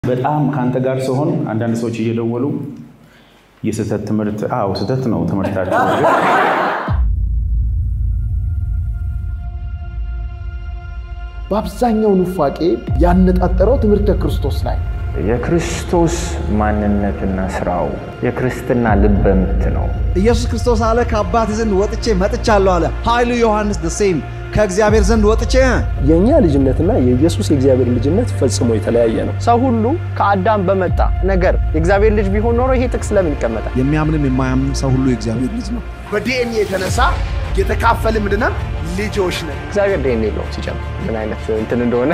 በጣም ከአንተ ጋር ሲሆን አንዳንድ ሰዎች እየደወሉ የስህተት ትምህርት አዎ ስህተት ነው ትምህርታቸው በአብዛኛው ኑፋቄ ያነጣጠረው ትምህርተ ክርስቶስ ላይ የክርስቶስ ማንነትና ስራው የክርስትና ልበ ምት ነው። ኢየሱስ ክርስቶስ አለ ከአባቴ ዘንድ ወጥቼ መጥቻለሁ አለ። ኃይሉ ዮሐንስ ደሴም ከእግዚአብሔር ዘንድ ወጥቼ የእኛ ልጅነትና የኢየሱስ የእግዚአብሔር ልጅነት ፈጽሞ የተለያየ ነው። ሰው ሁሉ ከአዳም በመጣ ነገር የእግዚአብሔር ልጅ ቢሆን ኖሮ ይሄ ጥቅስ ለምን ይቀመጣል? የሚያምንም የማያምንም ሰው ሁሉ የእግዚአብሔር ልጅ ነው። በዲኤንኤ የተነሳ የተካፈል ምንድነው ልጆች ነን። እግዚአብሔር ዲኤንኤ የለውም ሲጨምር ምን አይነት እንትን እንደሆነ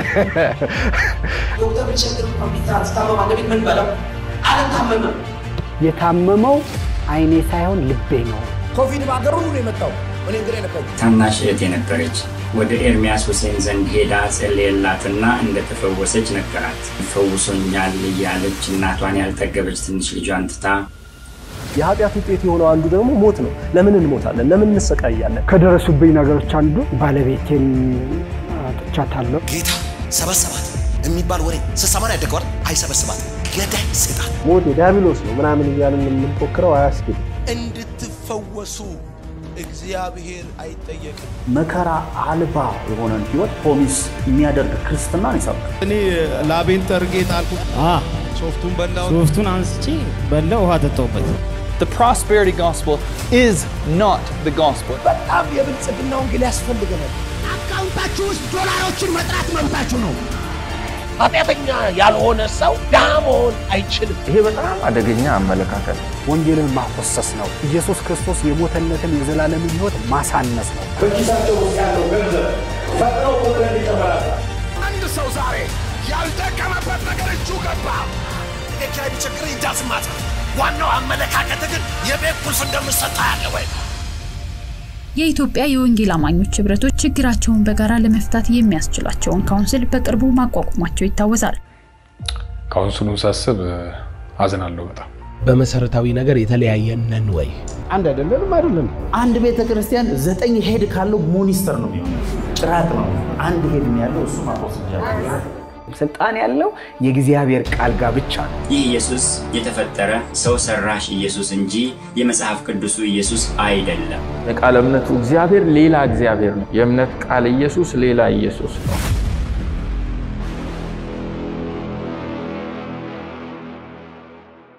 ዶክተር ብቸግር ኮምፒውተር ስታመማ ቤት ምን በለው አልታመመም። የታመመው አይኔ ሳይሆን ልቤ ነው። ኮቪድ በሀገር ሁሉ ነው የመጣው። እኔ እንግዲህ ነበር ታናሽ እህት የነበረች ወደ ኤርሚያስ ሁሴን ዘንድ ሄዳ ጸለየላትና እንደተፈወሰች ነገራት። ፈውሶኛል እያለች እናቷን ያልጠገበች ትንሽ ልጇን ትታ የኃጢአት ውጤት የሆነው አንዱ ደግሞ ሞት ነው። ለምን እንሞታለን? ለምን እንሰቃያለን? ከደረሱብኝ ነገሮች አንዱ ባለቤቴን አጥቻታለሁ። ጌታ ሰበሰባት የሚባል ወሬ ስሰማን ያደገዋል። አይሰበስባት ገዳይ ሴጣን ሞት የዲያብሎስ ነው ምናምን እያልን የምንፎክረው አያስኬድም። እንድትፈወሱ እግዚአብሔር አይጠየቅም። መከራ አልባ የሆነን ህይወት ፕሮሚስ የሚያደርግ ክርስትናን ይሰብካል። እኔ ላቤን ጠርጌ ጣልኩ። ሶፍቱን በላው። ሶፍቱን አንስቼ በላ ውሃ ጠጣሁበት። The prosperity gospel is not the gospel. በጣም የብልጽግና ወንጌል ያስፈልገናል። አካውንታችሁ ውስጥ ዶላሮችን መጥራት መብታችሁ ነው። ኃጢአተኛ ያልሆነ ሰው ድሃ መሆን አይችልም። ይሄ በጣም አደገኛ አመለካከት ነው። ወንጌልን ማኮሰስ ነው። ኢየሱስ ክርስቶስ የሞተለትን የዘላለምን ህይወት ማሳነስ ነው። በኪሳቸው ውስጥ ያለው ገንዘብ ፈጥነው ቁጥር እንዲጨመራል። አንድ ሰው ዛሬ ያልደከመበት ነገር እጁ ገባ። የኪራይ ቢቸግር ይዳስማት። ዋናው አመለካከት ግን የቤት ቁልፍ እንደምሰጣ ያለ ወይ የኢትዮጵያ የወንጌል አማኞች ህብረቶች ችግራቸውን በጋራ ለመፍታት የሚያስችላቸውን ካውንስል በቅርቡ ማቋቋማቸው ይታወሳል። ካውንስሉን ሳስብ አዝናለሁ በጣም። በመሰረታዊ ነገር የተለያየን ነን ወይ? አንድ አይደለንም አይደለም። አንድ ቤተ ክርስቲያን ዘጠኝ ሄድ ካለው ሞኒስተር ነው የሚሆነው፣ ጭራቅ ነው። አንድ ሄድ ነው ያለው እሱ ማቆስ ይቻላል። ስልጣን ያለው የእግዚአብሔር ቃል ጋር ብቻ ነው። ይህ ኢየሱስ የተፈጠረ ሰው ሰራሽ ኢየሱስ እንጂ የመጽሐፍ ቅዱሱ ኢየሱስ አይደለም። የቃል እምነቱ እግዚአብሔር ሌላ እግዚአብሔር ነው። የእምነት ቃል ኢየሱስ ሌላ ኢየሱስ ነው።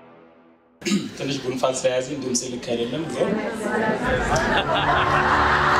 ትንሽ ጉንፋን ስለያዘኝ ድምፅ ልክ አይደለም ግን